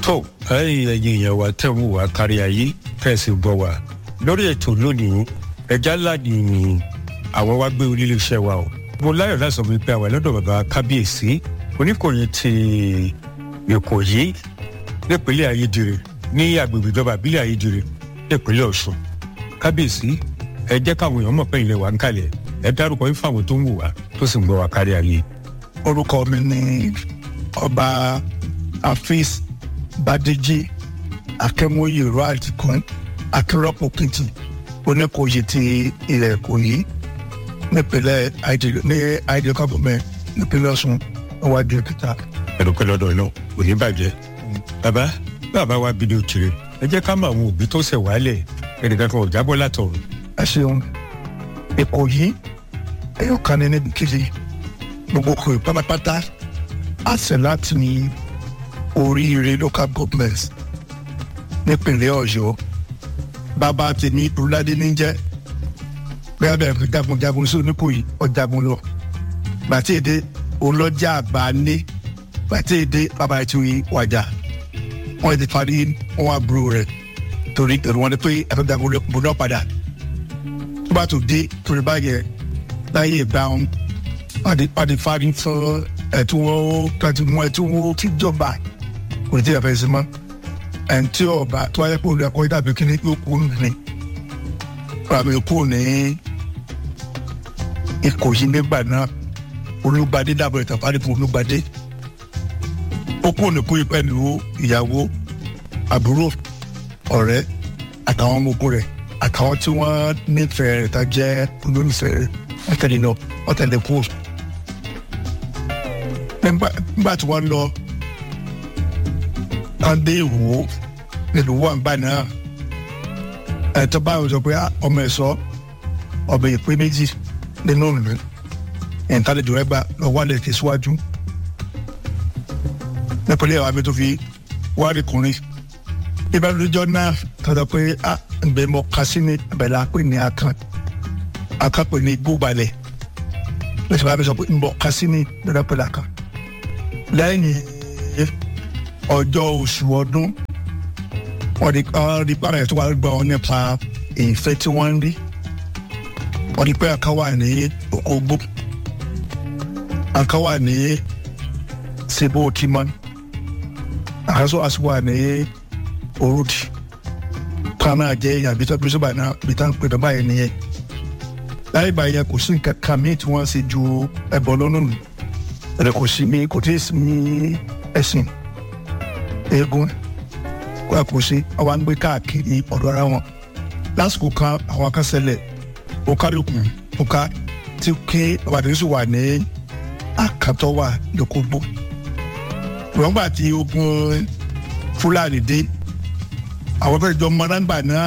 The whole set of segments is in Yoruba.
tó ẹ̀yin ẹ̀yin èèyàn wa tẹ̀ ń wò wá kárí ayé tẹ̀sí gbọ́ wa lórí ètò lónìí ẹja ńlá ni àwọn wá gbé orí iléeṣẹ́ wa o mo láyọ̀ láti sọ wípé àwọn ẹlọ́dọ̀ bàbá kábíyèsí oníkòyí ti ìkòyí nípínlẹ̀ ayédèrè ní agbègbè ìjọba ìbílẹ̀ ayédèrè nípínlẹ̀ ọ̀ṣun kábíyèsí ẹ jẹ́ káwọn èèyàn mọ̀ pé ilẹ̀ wa ń kalẹ̀ ẹ dárúkọ yín fáwọn tó ń wò wá tó sì ń gbọ́ wa kárí ayé. orúkọ mi ni ọba afis badeji akẹmọye rad kan akérọpọ kìtì oníkòyí ti ilẹ̀ ìkòyí nípínlẹ̀ ní àìdè kọ́gọ́mẹ nípínlẹ̀ ọ̀ṣun níwájú òkúta. ẹ̀dùnkẹ́ lọ́dọ̀ náà kò ní bàjẹ́. bàbá bàbá wa bí ní òkèrè ẹ jẹ́ ká mọ àwọn òbí tó ṣẹ̀ wálẹ̀ ẹnìkan kan ò jábọ́ látọ̀run. ẹ ṣeun ìkòyí ẹyọ kan ní níbi kejì gbogbo kò pátápátá àṣẹ láti ní oríire local government nípínlẹ̀ ọ̀yọ́ bàbá tèmi ìrúládé ní jẹ́ bẹ́ẹ̀ bẹ́ẹ̀ fi jagunjagun sí oníkòyí ọ̀jagun lọ gbàtí èdè olọ́jà àgbà ní gbàtí èdè bàbá ètò ìwàjà wọ́n ti parí wọn àbúrò rẹ̀ torí èrò wọn ni pé ẹ̀fọ́ jagun lọ náà padà tó bá tó dé torí báyẹn láyé ìgbà wọn pàdé fárí fún ẹ̀tún kàtí wọn ẹ̀tún wọn tí jọba kò ní tí a fẹ́ sí mọ́ ẹ̀ǹtí ọba tó wáyé pé olùkọ́ ìdàbí kíní yóò kú ní ràmì kú ní ìkòyí nígbà náà olùgbàdé dàbọ̀ ìtàfàdé fún olùgbàdé ó kú ní kú pẹ̀lú ìyàwó àbúrò ọ̀rẹ́ àtàwọn ọmọ ogun rẹ̀ àtàwọn tí wọ́n nífẹ̀ẹ́ rẹ̀ tá jẹ́ olólùfẹ́ rẹ̀ wọ́n tẹ̀lé lọ wọ́n tẹ̀lé kú. nígbà tí wọ́n lọ wọ́n dé ìwò nílùú wọn bá náà ẹ̀tọ́ báyọ̀ sọ pé ọmọ ẹ̀ sọ ọmọ ìpín méjì nínú ìlú ìntàlejò ẹgbà lọ wálé tẹ̀síwájú nípínlẹ̀ àwọn abẹ́ tó fi wárí kùnrin ìbánidọ́jọ́ náà tọ́jọ́ pé a ǹbẹ̀ mọ kásínì abẹ́lẹ́ àpè ní akan akan pè ní gbóbalẹ̀ lọ́sọ̀ bá mi sọ pé ń bọ̀ kásínì lọ́dọ̀ pẹ̀lú akan lẹ́yìn ọjọ́ oṣù ọdún wọ́n di wọ́n di pàrọ̀ tó wà gbọ́ wọn nípa ìfẹ́ tí wọ́n ń rí wọ́n di pé akan wà ní ogbó akan wà ní sebo timon akaso asuwa ní orúdi kwana jẹ yàbí tó bísí báyìí náà bí tá n pè bẹ́ẹ̀ báyìí nìyẹn láyé báyìí yẹn kò sí nǹkan kan míì tí wọ́n ṣe ju ẹbọ lọ́nà nù ẹ̀rẹ̀ kò sí mi kò tí ì sí mi ẹ̀sìn eégún kó a kò sí àwọn àgbẹ̀ káàkiri ọ̀dọ̀ ara wọn lásìkò kan àwọn akásẹ̀lẹ̀ ó kálukú ó ká tí ké àbàdàn sì wà ní àkàtọ́ wà lókògbó wọ́n gbà tí ogun fúlàní dé àwọn fẹ́ẹ́ jọ mọ́nàgbà náà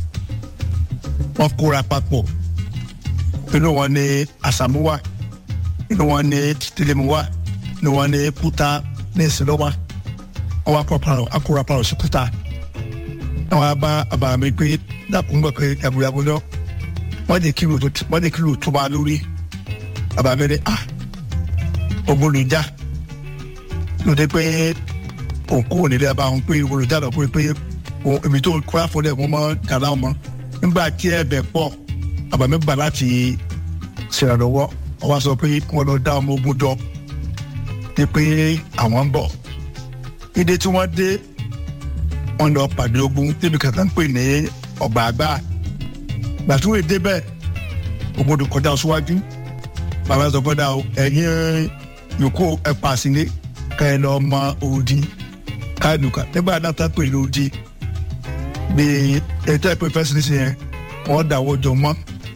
wọ́n kóra papọ̀ inú wọn ní àsàmúwà inú wọn ní tìlẹ̀múwà inú wọn ní kúta ní ìsìlọ́wà wọ́n wá kóra papọ̀ sí kúta àwọn bá àbàmì pé dàkúngbà pé yàgòyàgò lọ wọ́n di kílò wọ́n di kílò tó bá lórí àbàmì ní à ogun ló já lóde pé òkú ònílé àbáwọn pé olùjà lọ pé pé èmi tó kọ́ àfọlẹ́ wọn mọ́ dàda wọn nígbà tí ẹ̀bẹ̀ pọ̀ àbàmì gbà láti ṣèrànlọ́wọ́ wọ́n wá sọ pé wọ́n lọ dá ọmọ ogun jọ ní pé àwọn ń bọ̀ ìdè tí wọ́n dé wọ́n lọ pàdé ogun níbi kàtà ń pè ní ọgbà àgbà gbàtúwò débẹ̀ ogun tó kọjá síwájú bàbá sọ fọ́dà ẹ̀yìn yòókù ẹ̀ pàṣẹ ká ẹ lọ mọ òdi káàdùkà nígbà náà tá pè lódi bí ètò ìpè fẹsẹsẹ yẹn wọn dàwọ jọ mọ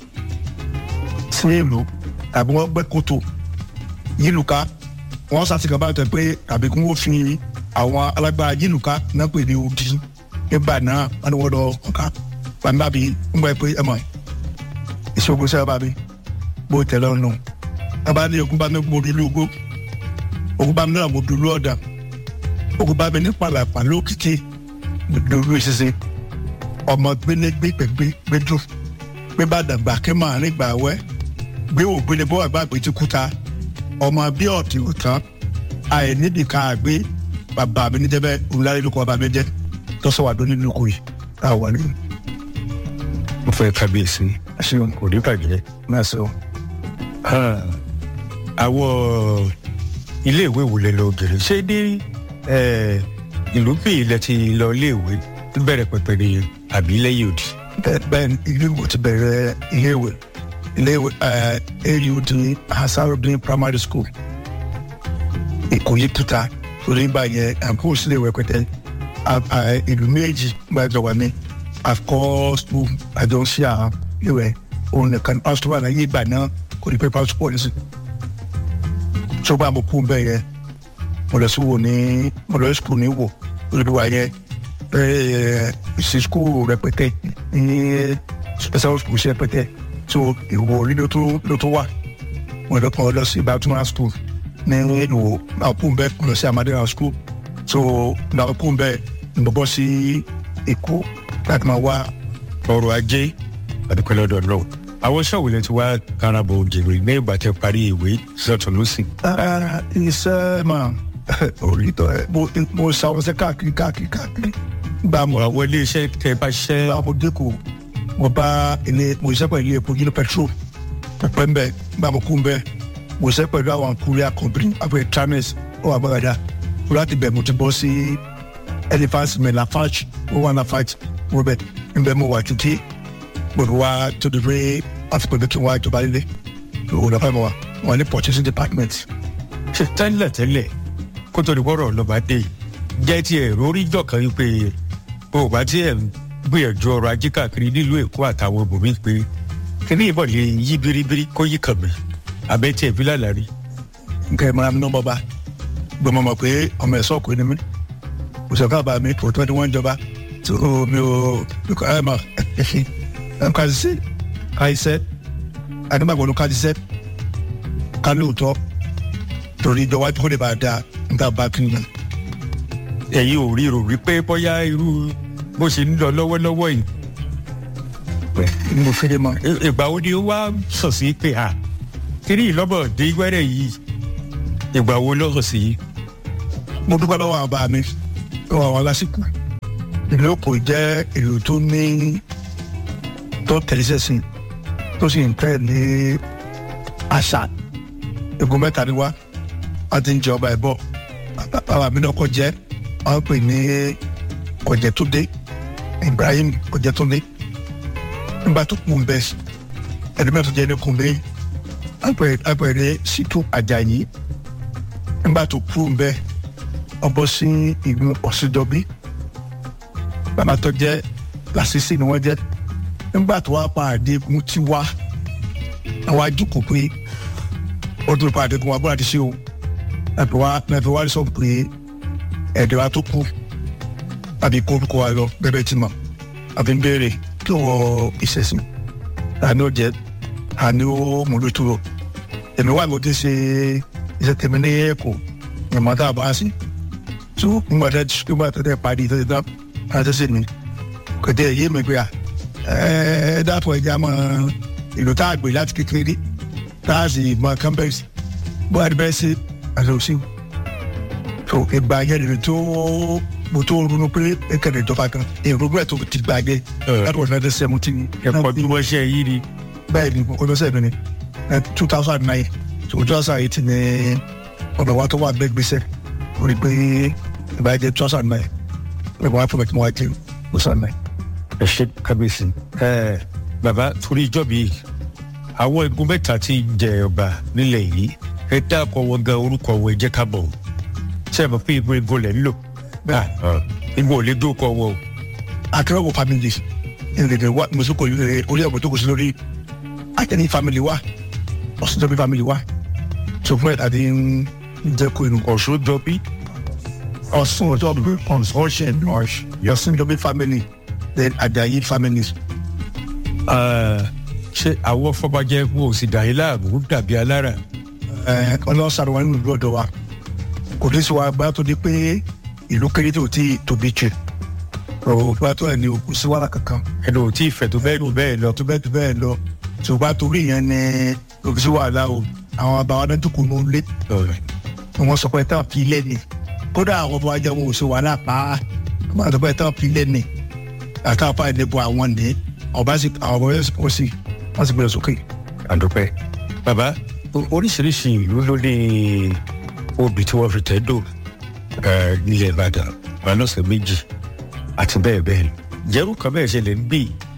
sí èlò tàbí wọn gbẹ́ kòtò yílùká wọn sàtìkà bá tẹ pé tàbí kí wọn fi àwọn alágbára yílùká náà pè ní òdi nígbà náà wọn ni wọn lọ ọkà gbàgbà bí ń bọ pé ẹ mọ ìṣògùn sẹ́wọ́n bá mi bó tẹ̀lé ọ̀nà abáni ogun bá mi gbòòrò ìlú ogbó ogun bá mi náà mo dùlú ọ̀dà ogun bá mi ní pàlàpà lókìkí mo dùlú ìṣiṣẹ́ ọmọ gbélégbé pẹ̀gbé gbẹdú gbé bá dàgbà kí màá nígbà wẹ́ gbé ògbélé bó àgbà gbé ti kúta ọmọ bí ọ̀tí òtán àìníbi ká gbé bàbá mi ní jẹ́bẹ́ olùdarí ló kọ́ bàbá mi jẹ́ tọ́sọ̀ wà lónìí lóko yìí tá a wà ní. mo fẹ́ kábíyèsí àṣeyọ̀n kò ní bàjẹ́. náà sọ. àwọn iléèwé wo lè lọ gèrè ṣé ní eh, ìlú bí ilẹ̀ ti lọ iléèwé bẹ̀rẹ̀ pẹ̀pẹ̀ ni àbí lẹ́yìn òdì. bẹ́ẹ̀ bẹ́ẹ̀ ni ilé ìwé ti bẹ̀rẹ̀ iléèwé iléèwé aud hasarudin primary school ìkòyí tuta torí gbà yẹn àbúrò sílé ìwé pẹ̀tẹ́ ìlú méjì gbàjọ wà ní àkọ́ school àjọṣe àwọn ìwé òun nìkan pásítọ̀ wà láyé ìgbà náà kò ní pé pásítọ̀ ní sí. tó bá mo kú bẹ́ẹ̀ yẹn mo lọ sí wò ní mo lọ sí school ní wò lórí wa yẹn sí school rẹpẹtẹ ní special school sí rẹpẹtẹ tó ìwò orí ló tó ló tó wà mo lọ kàn lọ sí Baltimore school ní ìwò náà kú bẹ́ẹ̀ mo lọ sí Amadera school tó náà kú bẹ́ẹ̀ mo bọ́ sí Èkó láti máa wá ọrọ̀ ajé àdúpẹ́ lọ́dọ̀ náà àwọn ṣọ́ọ̀wù lè ti wá karabọ̀ òjèrè ní ìgbà tẹ parí ìwé sọ̀tún lọ́sìn. Ah, iṣẹ́ máa orí tọ́ ẹ mo mo ṣàwọ̀ṣẹ́ káàkiri káàkiri káàkiri gbà mọ́ àwọn iléeṣẹ́ tẹ bá ṣiṣẹ́ gba mo dẹ́kun mo bá ilé mo ṣiṣẹ́ pẹ̀lú ilé epo yìí petrol pẹ̀pẹ́ mbẹ́ gba mo kú mbẹ́ mo ṣiṣẹ́ pẹ̀lú àwọn courier company àpẹ trames ó wà gbọ́dọ̀ láti bẹ̀ mo ti bọ́ sí elephant mi lafarge ó wà lafarge mo bẹ̀ mbẹ́ mo wà títí mo fi wá tó di pé láti pẹ̀lú kí n wá ìjọba líle òun náà fẹ́ mo wà wọ́n ní purchasing department ṣe tẹ́lẹ̀ tẹ́lẹ̀ kó tó di wọ́rọ̀ lọ́ba dé yìí jẹ́ ti ẹ̀rọ orí jọ̀kan yìí pé o ò bá tí ẹ̀ ń gbìyànjú ọrọ̀ ajé káàkiri nílùú Èkó àtàwọn ibòmí pé kíní ìbọn lè yí biribiri kó yí kàn mí àbẹ́ tí ẹ̀ fi lálàrí. nǹkan ẹ̀ máa ń ná bọ́ba gbọ́mọ mọ̀ pé ọmọ ẹ̀sọ́ kò ní mí òṣèlú àbá mi kò tó ní wọ́n jọba tó mi ò lùkọ́ ẹ̀ máa ẹ̀fín ẹ̀ ń kájí sí kájí sẹ́ àdébàgbọ́n ló kájí sẹ́ ká lóòótọ́ torí ìjọba tó lè bá a dáa nígbà bá kí n lọ. ẹ̀yin ò rí rò rí pé bóyá irú bó ṣe ń lọ lọ́wọ́lọ́wọ́ yìí ni mo fẹ́ dé mọ́. ì- ìgbà wo ni ó wá sọ̀ sí pé à kíní ìlọ́bọ̀ dé wẹ́rẹ̀ yìí ìgbà wo lọ́sọ̀ sí yìí. mo dúpẹ́ lọ́wọ́ àwọn bá mi lọ́wọ́ àwọn lásìkò ìlú Èkó jẹ́ ìlú tó ní tó tẹ̀lé sẹ́sìn tó sì ń tẹ̀ ní àṣà egun mẹ́ta ni wá wọ́n ti ń jẹ ọba ẹ̀bọ bàbá mi náà kọ́ jẹ́ wọ́n pè ní Ọ̀jẹ̀túndé Ibrahim Ọ̀jẹ̀túndé nígbà tó kù ń bẹ ẹni mẹ́ta jẹ́ ní kùnbé apẹ̀rẹ̀ Ṣítù Àjàyí nígbà tó kù ń bẹ ọbọ sí ìlú ọ̀sìndọ́bí bàbá tó jẹ́ làṣìṣì ni wọ́n jẹ́ nígbà tó wá pa àdéhùn tí wá àwọn ajókòó pé ó tún pa àdéhùn wa bóra ti ṣe o ẹ̀fẹ̀ wá ẹ̀fẹ̀ wá sọ pé ẹ̀dẹ̀ wa tó kú àbí kórúkọ wa lọ bẹ́ẹ̀ tí mọ̀ àbí ń béèrè kí wọ́n ìṣẹ̀sìn àní ó jẹ́ àní ó múlòtúrò èmi wà ló ti ṣe iṣẹ́ tèmi ní ẹ̀kọ́ ìmọ̀ tá a bá sí tó nígbà tẹ nígbà tẹ tẹ parí tẹ tẹ tẹ tẹ mi kò tẹ yé mi pé à ẹ ẹ dàpọ̀ ẹja mọ ìlú tá a gbé láti kékeré tá a sì mọ campus bó a ti bẹ́ẹ̀ sí àlọ́sí tó ìgbà yẹn lè tó mo tó ronú pé ẹ kẹ̀lé ìjọba kan èrò rẹ̀ tó ti gbàgbé láti wọ́n ti seventeen ẹ̀kọ́ bí wọ́n ṣe yí ni. bẹ́ẹ̀ ni mo kọ́ sẹ́yìn ní two thousand nine to two thousand eight ní ọ̀dọ̀ wa tó wà bẹ́ẹ̀ gbèsè orí pé ìbáyé two thousand nine ẹ̀gbọ́n wa fún mi kí wọ́n wá jẹ́ two thousand nine. ẹ ṣe kábíyèsí. ẹ bàbá torí ìjọba yìí àwọn igun mẹ́ta tí ń jẹ ọba nílẹ̀ yìí ẹ dákọ̀ wọn gan orúkọ wọn ẹ jẹ́ ká bọ̀ ṣé ẹ mọ̀ pé igun igun lẹ̀ ń lò. igun ò lè dókọ̀ wọn o. akérèwọ̀ family ìrìnlẹ̀ wa mùsùlùkọ̀ yìí orí ọ̀gbọ̀n tó kù sí lórí akẹ́ni family wa ọ̀sùnjọ́bí family wa tó fún ẹ̀ tàbí ń jẹ́ kó inú ọ̀ṣun jọ bí. ọ̀sùnjọ́bí consortium ọ̀sùnjọ́bí family then Àjàyí families. ṣé àwọn fọbajẹ wo ò sì dà yín láàmú dàbí alára. ọlọ́sàrò wa nínú ìlú ọ̀dọ̀ wa kò ní sọ agbára tó di pé ìlú kéré tó ti tóbi jù òkúta tó ẹ̀ ní òkú sí wàrà kankan ẹnu ò tí ì fẹ̀ tó bẹ́ẹ̀ lù bẹ́ẹ̀ lọ. tó bẹ́ẹ̀ tó bẹ́ẹ̀ lọ ṣùgbọ́n torí yẹn ni òkú sí wàhálà o àwọn àbáwá náà dúkùú ló ń lé wọ́n sọ pé táwọn fi ilé ni kódà àwọn ọmọ ajá wọn ò sí wàhálà pa á wọn àti báyìí táwọn pilẹ̀ ní àtàwọn apá ìdìbò àwọn ní ọba sì àwọn ọmọ yẹn kò sí wọn sì gbé sókè. àdúpẹ́ bàbá oríṣiríṣi ìlú ló ní obì tí wọ́n fi tẹ́ dò nílẹ̀ ìbàdàn balọ̀sẹ̀ méjì àti bẹ́ẹ̀ bẹ́ẹ̀ jẹ́rú kan bẹ́ẹ̀ ṣẹlẹ̀ ń bì.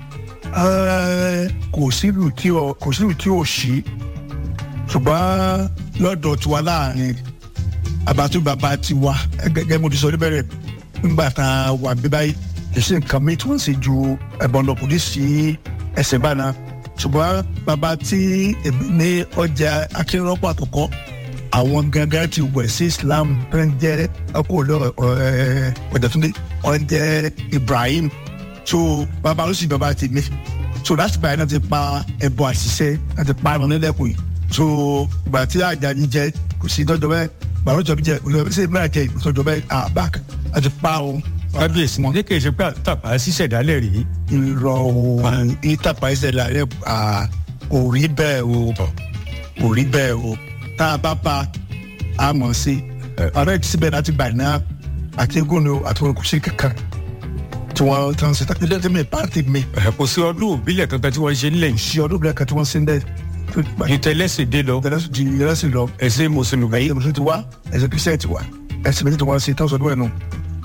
kò sílùú tí ò kò sílùú tí ò sí ṣùgbọ́n lọ́dọ̀ tiwa láàrin àbátú bàbá tiwa gẹ́gẹ́ mo ti sọ níbẹ̀rẹ̀ nígbà tá a wà bí báyìí kì í ṣe nǹkan mi tí wọ́n sì ju ẹ̀bọ̀n lọ́kùnrin sí ẹsẹ̀ báná ṣùgbọ́n bàbá tí èmi ní ọjà akérọ́pọ̀ àkọ́kọ́ àwọn gangan ti wẹ̀ sí islam tó ń jẹ́ ọkọ̀ olóró ọ̀dẹ̀túndé wọ́n jẹ́ ibrahim so bàbá ló sì bàbá ti mi so láti báyìí náà ti pa ẹbọ àṣìṣe láti pa ẹran nílẹ̀kùn yìí so ìgbà tí àjàní jẹ kò sí tọ́jọ́ bẹ́ẹ̀ gbàrú jọ bí jẹ olùdarí sí ìmúra jẹ ìtọ́jọ́ bẹ́ẹ̀ àbák àti pa o. kábíyèsí ní kì í ṣe pé àtàpá ṣíṣẹ̀dálẹ̀ rí. irọ́ o ìtàpá ìṣẹ̀dálẹ̀ kò rí bẹ́ẹ̀ o kò rí bẹ́ẹ̀ o tá a bá ba a mọ̀ sí ọ̀rẹ́ ti síbẹ̀ láti gbà náà àti egún àti olùkùsí kankan tí wọ́n tán sí tàbí lẹ́tí mi pàtì mi. kò sí ọdún òbílẹ̀ kankan tí wọ́n ṣe nílẹ̀ yìí. sí ọdún òbílẹ̀ kan tí wọ́n ṣe ń dẹ́. ìtẹ̀lẹ́sìn dé lọ. ìtẹ̀lẹ́sìn di ìrẹsì lọ. ẹ̀sìn mùsùlùmí. ẹ̀sìn mùsùlùmí ti wá ẹ̀sìn kristian ti wá ẹ̀sìn méjì tí wọ́n ṣe tán sọdún ẹ̀ nù.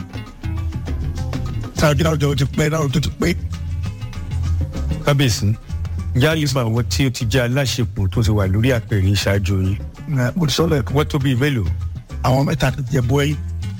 sáà kí láwùjọ ti pẹ́ láwùjọ ti pẹ́. kábíyèsí yáyí fún àwọn tí ó ti jẹ́ aláṣepọ̀ tó ti wà lórí àpèrè ìṣáájú yìí. mo ti sọ lẹ́ẹ̀kan. wọ́n tó bíi mélòó. àwọn mẹ́ta ti jẹ bọ́ ẹ̀yìn.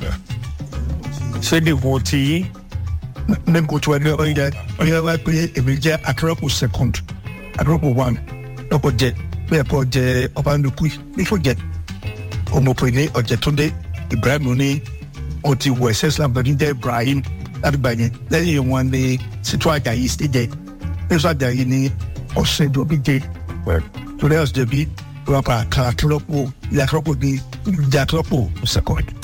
ṣé ní wọn ti yín ne ko tí wọn ní ọyẹ ọyẹ wá pé èmi jẹ akérèpọ second akérèpọ one lọkọ jẹ bẹẹ kọ jẹ ọba nnukwu nífọ jẹ ọmọpẹ ní ọjẹtúndé ibrahim ní wọn ti wọ ẹsẹ islam bẹẹ ní jẹ ibrahim láti gbà yẹn lẹyìn wọn ní sítú àjàyí sí jẹ sítú àjàyí ní ọsẹ ìjọbí jẹ torí ọsẹ ìjọbí wọn pa akérèpọ ilé akérèpọ ní ìjà akérèpọ second.